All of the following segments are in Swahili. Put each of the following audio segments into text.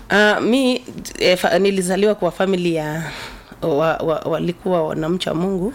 Uh, mi eh, fa, nilizaliwa kwa famili ya wa, wa, walikuwa wanamcha Mungu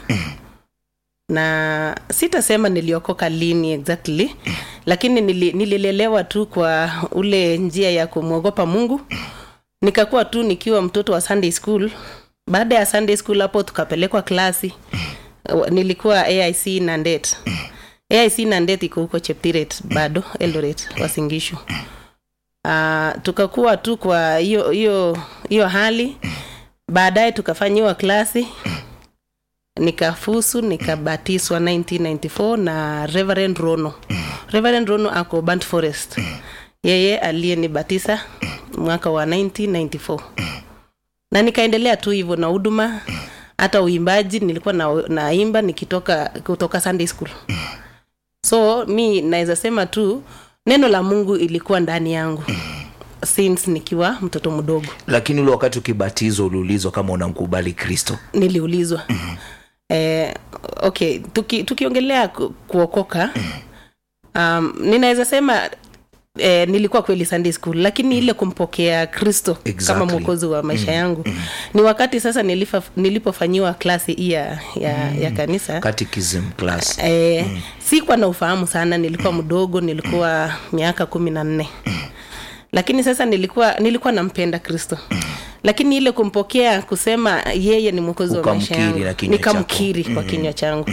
na sitasema niliokoka lini exactly lakini nili, nililelewa tu kwa ule njia ya kumwogopa Mungu nikakuwa tu nikiwa mtoto wa Sunday school baada ya Sunday school hapo tukapelekwa klasi nilikuwa AIC Nandet AIC Nandet iko huko Cheptiret bado Eldoret Wasingishu uh, tukakuwa tu kwa hiyo hiyo hiyo hali baadaye tukafanyiwa klasi nikafusu nikabatiswa 1994 na Reverend Rono Reverend Rono ako Burnt Forest yeye aliyenibatisa mwaka wa 1994 na nikaendelea tu hivyo na huduma hata uimbaji nilikuwa na, naimba nikitoka kutoka Sunday school so mi naweza sema tu neno la Mungu ilikuwa ndani yangu since nikiwa mtoto mdogo lakini ule wakati ukibatizwa uliulizwa kama unamkubali kristo niliulizwa eh, okay tuki, tukiongelea ku, kuokoka um, ninaweza sema eh, nilikuwa kweli Sunday school lakini ile kumpokea kristo Exactly. kama mwokozi wa maisha yangu ni wakati sasa nilifa, nilipofanyiwa klasi hii ya, ya, ya kanisa catechism class eh, sikuwa na ufahamu sana nilikuwa mdogo nilikuwa miaka kumi na nne lakini sasa nilikuwa nilikuwa nampenda kristo lakini ile kumpokea kusema yeye ni mwokozi wa maisha Ukamkiri yangu na kinywa nikamkiri kwa kinywa changu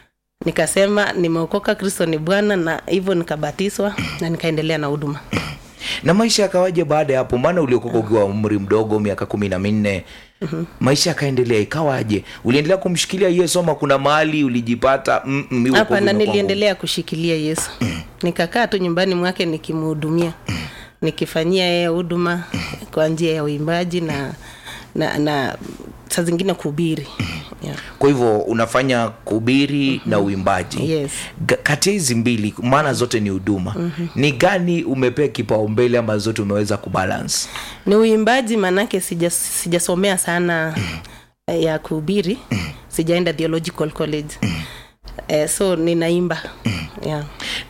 nikasema nimeokoka kristo ni bwana na hivyo nikabatizwa na nikaendelea na huduma na maisha yakawaje baada ya hapo maana uliokoka ukiwa umri mdogo miaka kumi na minne maisha yakaendelea ikawaje uliendelea kumshikilia yesu ama kuna mahali ulijipata mm, mm, hii wokovu hapana imekuwa ngumu? niliendelea kushikilia yesu nikakaa tu nyumbani mwake nikimhudumia nikifanyia yeye huduma kwa njia ya uimbaji na na, na saa zingine kuhubiri yeah. kwa hivyo unafanya kuhubiri na uimbaji Yes. Ga- kati ya hizi mbili maana zote ni huduma ni gani umepea kipaumbele ama zote umeweza kubalance ni uimbaji maanake sija- sijasomea sana eh, ya kuhubiri sijaenda theological college eh, so ninaimba yeah.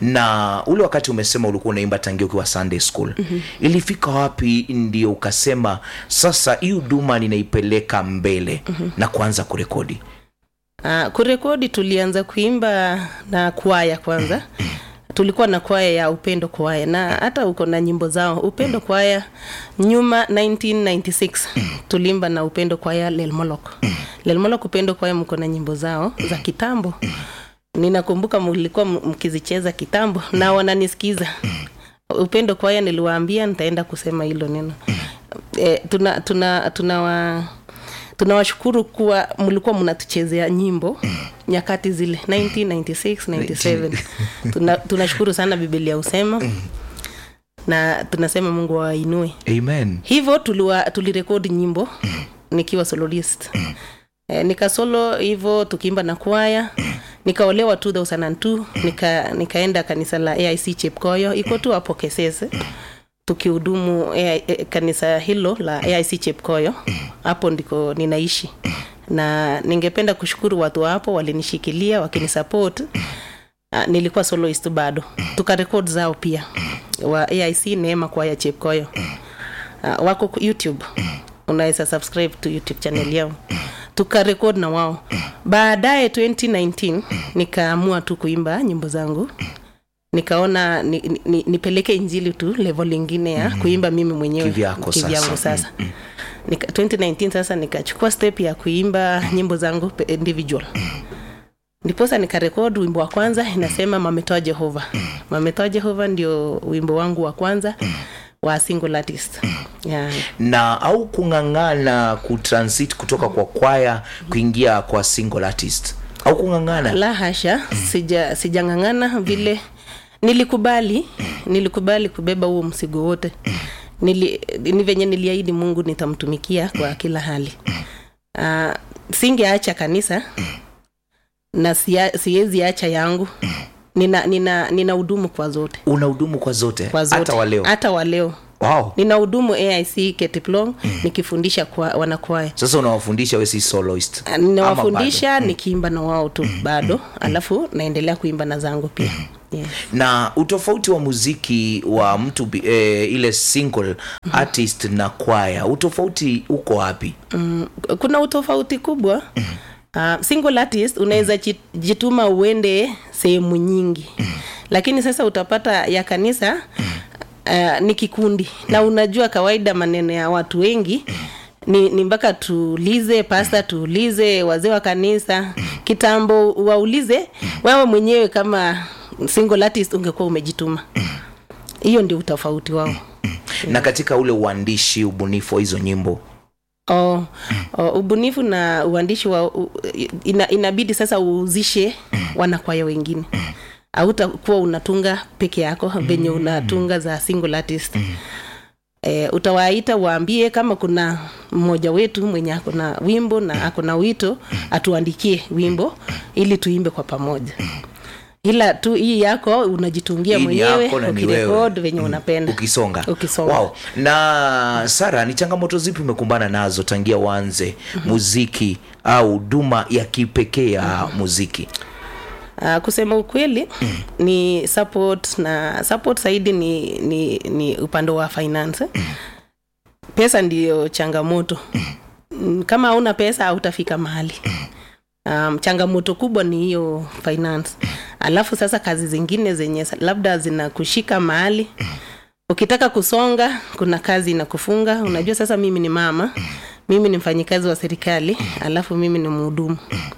na ule wakati umesema ulikuwa unaimba tangia ukiwa sunday school mm-hmm. ilifika wapi ndio ukasema sasa hii huduma ninaipeleka mbele mm-hmm. na kuanza kurekodi Uh, kurekodi tulianza kuimba na kwaya kwanza tulikuwa na kwaya ya upendo kwaya na hata uko na nyimbo zao upendo kwaya nyuma 1996 tuliimba na upendo kwaya lelmolok lelmolok upendo kwaya mko na nyimbo zao za kitambo ninakumbuka mlikuwa m- mkizicheza kitambo na wananisikiza upendo kwaya niliwaambia nitaenda kusema hilo neno e, tuna tuna tuna wa, tunawashukuru kuwa mlikuwa mnatuchezea nyimbo nyakati zile 1996 97 Tuna- tunashukuru sana bibilia usema na tunasema mungu awainue amen hivyo tuliwa tulirekodi nyimbo nikiwa soloist e, nikasolo hivyo tukiimba na kwaya nikaolewa 2002 nika, nikaenda kanisa la aic chepkoyo iko tu hapo kesese tukihudumu AI, eh, kanisa hilo la aic chepkoyo hapo ndiko ninaishi na ningependa kushukuru watu wa hapo walinishikilia wakinisupport Uh, nilikuwa soloist bado tukarekod zao pia wa aic neema kwaya chepkoyo uh, wako ku- youtube unaweza subscribe to youtube channel yao tukarekod na wao baadaye 2019 nikaamua tu kuimba nyimbo zangu nikaona ni, ni, ni, nipeleke injili tu level ingine ya kuimba mimi mwenyewe Kivyako sasa. kivyangu sasa Nika, 2019 sasa nikachukua step ya kuimba nyimbo zangu pe- individual ndiposa nikarekod wimbo wa kwanza inasema mametoa jehova mametoa jehova ndio wimbo wangu wa kwanza wa single artist yeah. na au kung'ang'ana kutransit kutoka kwa kwaya kuingia kwa single artist au kung'ang'ana la hasha sija sijang'ang'ana vile nilikubali nilikubali kubeba huo msigo wote Nili, ni venye niliahidi mungu nitamtumikia kwa kila hali uh, singeacha kanisa na sia- siwezi acha yangu nina nina nina hudumu kwa zote una hudumu kwa zote kwa zote hata waleo hata waleo wow. nina hudumu aic ketiplong nikifundisha kwa wanakwaya sasa unawafundisha we si soloist ninawafundisha nikiimba na wao tu bado alafu naendelea kuimba na zangu pia Yes. na utofauti wa muziki wa mtu bi- eh, ile single artist na kwaya utofauti uko wapi Mm, kuna utofauti kubwa uh, single artist unaweza ji- jituma uende sehemu nyingi lakini sasa utapata ya kanisa uh, ni kikundi na unajua kawaida maneno ya watu wengi ni, ni mpaka tuulize pasta tuulize wazee wa kanisa kitambo waulize wewe mwenyewe kama single artist ungekuwa umejituma hiyo ndio utofauti wao na katika ule uandishi ubunifu wa hizo nyimbo Oh, oh, ubunifu na uandishi wa u, ina, inabidi sasa uuzishe wanakwaya wengine hautakuwa unatunga peke yako venye unatunga za single artist e, utawaita waambie kama kuna mmoja wetu mwenye ako na wimbo na ako na wito atuandikie wimbo ili tuimbe kwa pamoja ila tu hii yako unajitungia Hii ni mwenyewe yako na ni wewe. ukirekod venye unapenda ukisonga Ukisonga. wow. na sara ni changamoto zipi umekumbana nazo tangia uanze muziki au huduma ya kipekee ya muziki Uh, kusema ukweli ni support na support zaidi ni, ni, ni upande wa finance pesa ndiyo changamoto Mm, kama hauna pesa hautafika mahali um, changamoto kubwa ni hiyo finance alafu sasa kazi zingine zenye sa- labda zinakushika mahali ukitaka kusonga kuna kazi inakufunga unajua sasa mimi ni mama mimi ni mfanyikazi wa serikali alafu mimi ni mhudumu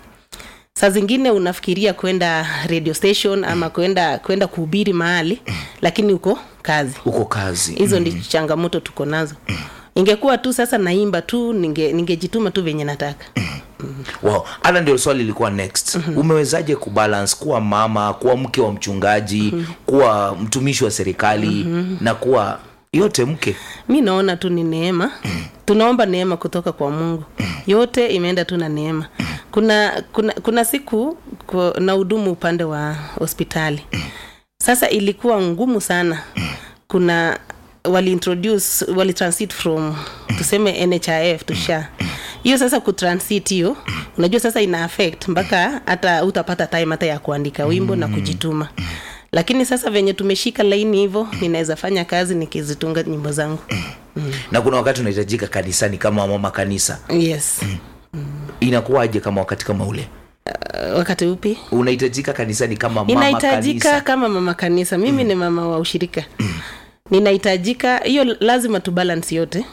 saa zingine unafikiria kwenda radio station ama kwenda kwenda kuhubiri mahali lakini uko kazi uko kazi hizo ndi changamoto tuko nazo ingekuwa tu sasa naimba tu ninge- ningejituma tu venye nataka wow. hata ndio swali lilikuwa next umewezaje kubalance kuwa mama kuwa mke wa mchungaji kuwa mtumishi wa serikali na kuwa yote mke mi naona tu ni neema tunaomba neema kutoka kwa mungu yote imeenda tu na neema kuna kuna, kuna siku ku- na hudumu upande wa hospitali sasa ilikuwa ngumu sana kuna waliintroduce walitransit from tuseme nhif to sha hiyo sasa kutransit hiyo unajua sasa ina affect mpaka hata utapata time hata ya kuandika wimbo na kujituma lakini sasa venye tumeshika laini hivyo ninaweza fanya kazi nikizitunga nyimbo zangu na kuna wakati unahitajika kanisani kama mama kanisa yes inakuwaje kama wakati kama ule Uh, wakati upi unahitajika kanisani kama mama inahitajika kanisa kama mama kanisa mimi ni mama wa ushirika ninahitajika hiyo lazima tu balance yote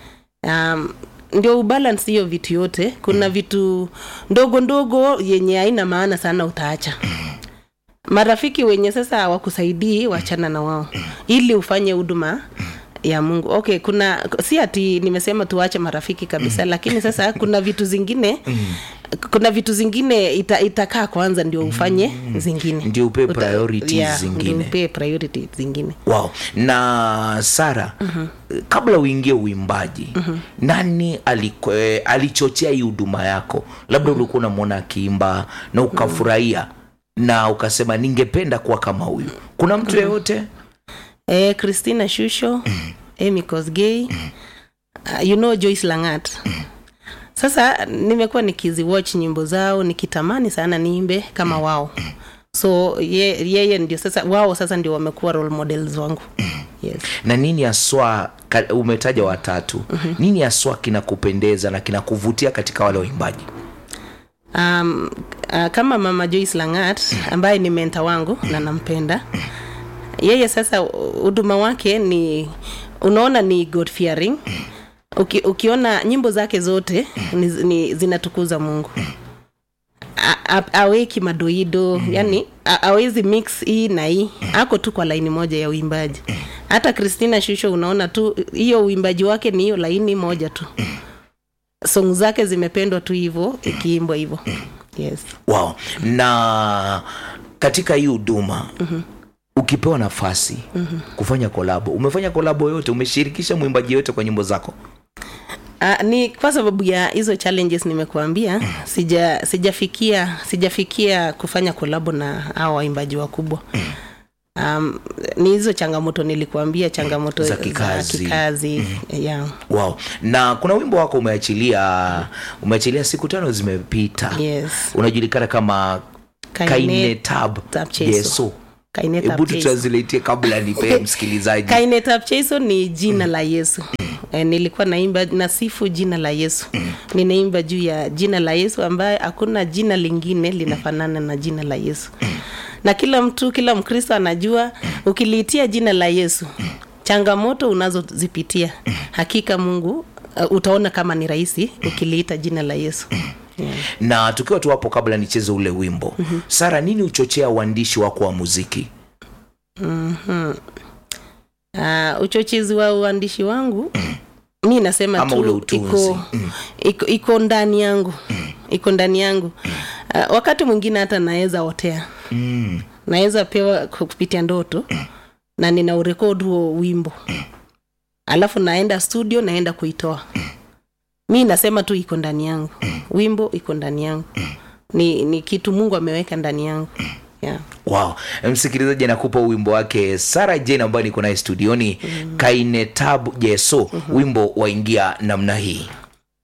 um, ndio ubalance hiyo vitu yote kuna vitu ndogo ndogo yenye haina maana sana utaacha marafiki wenye sasa hawakusaidii wachana na wao ili ufanye huduma ya mungu okay kuna si ati nimesema tuache marafiki kabisa lakini sasa kuna vitu zingine kuna vitu zingine ita, itakaa kwanza ndio ufanye zingine Ndio upe Uta- priorities yeah, zingine. ndio upe priority zingine wow na sara kabla uingie uimbaji nani aliko, eh, alichochea hii huduma yako labda ulikuwa unamwona akiimba na ukafurahia na ukasema ningependa kuwa kama huyu kuna mtu yeyote eh, christina shusho amy kosgei uh, you know joyce langat sasa nimekuwa nikiziwatch nyimbo zao nikitamani sana niimbe kama wao so ye, yeye ndio sasa wao sasa ndio wamekuwa role models wangu yes. na nini haswa ka- umetaja watatu nini haswa kinakupendeza na kinakuvutia katika wale waimbaji um, uh, kama mama joyce langat ambaye ni menta wangu na nampenda yeye sasa huduma wake ni unaona ni god fearing Uki, ukiona nyimbo zake zote ni, ni zinatukuza mungu A- a- aweki madoido yani a- awezi mix hii na hii ako tu kwa laini moja ya uimbaji hata christina shusho unaona tu hiyo uimbaji wake ni hiyo laini moja tu song zake zimependwa tu hivyo ikiimbwa hivyo yes wow na katika hii huduma ukipewa nafasi kufanya kolabo umefanya kolabo yote umeshirikisha mwimbaji yote kwa nyimbo zako Uh, ni kwa sababu ya hizo challenges nimekuambia sija sijafikia sijafikia kufanya kolabo na hao waimbaji wakubwa um, ni hizo changamoto nilikuambia changamoto Za kikazi. kikazi yeah. wow na kuna wimbo wako umeachilia umeachilia siku tano zimepita yes unajulikana kama Kaine kaine tab Tab Cheso. yeso Kaineta hebu Chase. tutranslatie kabla nipee msikilizaji kainetapcheiso ni jina la yesu e, nilikuwa naimba nasifu jina la yesu ninaimba juu ya jina la yesu ambaye hakuna jina lingine linafanana na jina la yesu na kila mtu kila mkristo anajua ukiliitia jina la yesu changamoto unazozipitia hakika mungu uh, utaona kama ni rahisi ukiliita jina la yesu yeah. na tukiwa tu hapo kabla nicheze ule wimbo mm-hmm. sara nini huchochea uandishi wako wa muziki uh, uchochezi wa uandishi wangu mi nasema Ama tu ule utunzi. iko, iko, iko ndani yangu iko ndani yangu uh, wakati mwingine hata naweza otea mm. naweza pewa kupitia ndoto na nina urekod huo wimbo alafu naenda studio naenda kuitoa mi nasema tu iko ndani yangu wimbo iko ndani yangu ni, ni kitu mungu ameweka ndani yangu yeah. wow msikilizaji anakupa wimbo wake sara jen ambayo niko naye studioni mm. kainetabu jeso mm-hmm. wimbo waingia namna hii